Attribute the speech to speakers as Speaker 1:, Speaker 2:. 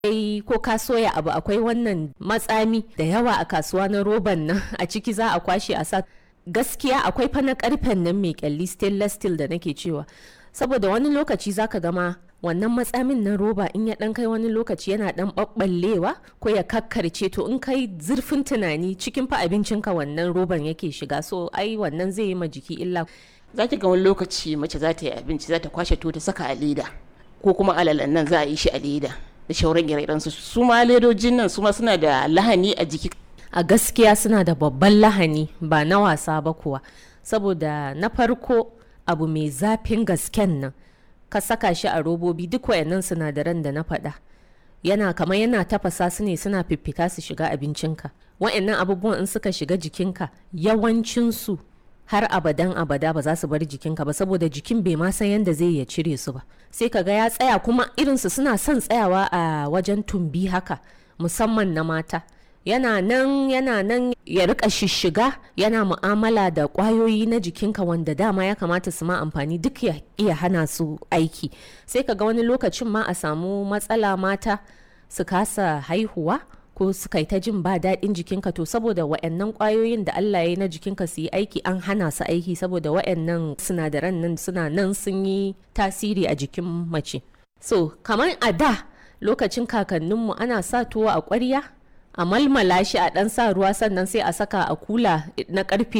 Speaker 1: Ai, ko ka soya abu akwai wannan matsami da yawa a kasuwa na roban nan a ciki za a kwashe a sa gaskiya akwai fa na karfen nan mai kyalli stainless steel da nake cewa saboda wani lokaci zaka gama wannan matsamin na roba in ya dan kai wani lokaci yana dan ɓaɓɓallewa ko ya kakkarce to in kai zurfin tunani cikin fa abincinka wannan roban yake shiga so ai wannan zai yi ma jiki illa
Speaker 2: za ki ga wani lokaci mace za ta yi abinci za ta kwashe to ta saka a leda ko kuma alalan nan za a yi shi a leda da shauran ire su su ma ledojin nan su ma suna da lahani a jiki
Speaker 1: a gaskiya suna da babban lahani ba na wasa ba kuwa saboda na farko abu mai zafin gasken nan ka saka shi a robobi duk wayannan sinadaran da na faɗa yana kamar yana tafasa su ne suna fiffita su shiga abincinka wayannan abubuwan in suka shiga jikinka yawancinsu har abadan abada ba za su bar jikinka ba saboda jikin bai ma san yadda zai ya cire su ba sai ka ga ya tsaya kuma irinsu suna son tsayawa a wajen tumbi haka musamman na mata yana nan yana nan ya rika shishiga yana mu'amala da kwayoyi na jikinka wanda dama ya kamata su ma amfani duk ya iya hana su aiki sai ka ga wani lokacin ma a samu matsala mata su kasa haihuwa ko su kai ta jin ba daɗin jikinka to saboda wa'annan kwayoyin da Allah ya yi na jikinka su yi aiki an hana su aiki saboda wa'annan sinadaran nan suna nan sun yi tasiri a jikin mace so kamar a da lokacin kakanninmu ana sa tuwo a ƙwarya a malmala shi a ɗan sa ruwa sannan sai a saka a kula na ƙarfe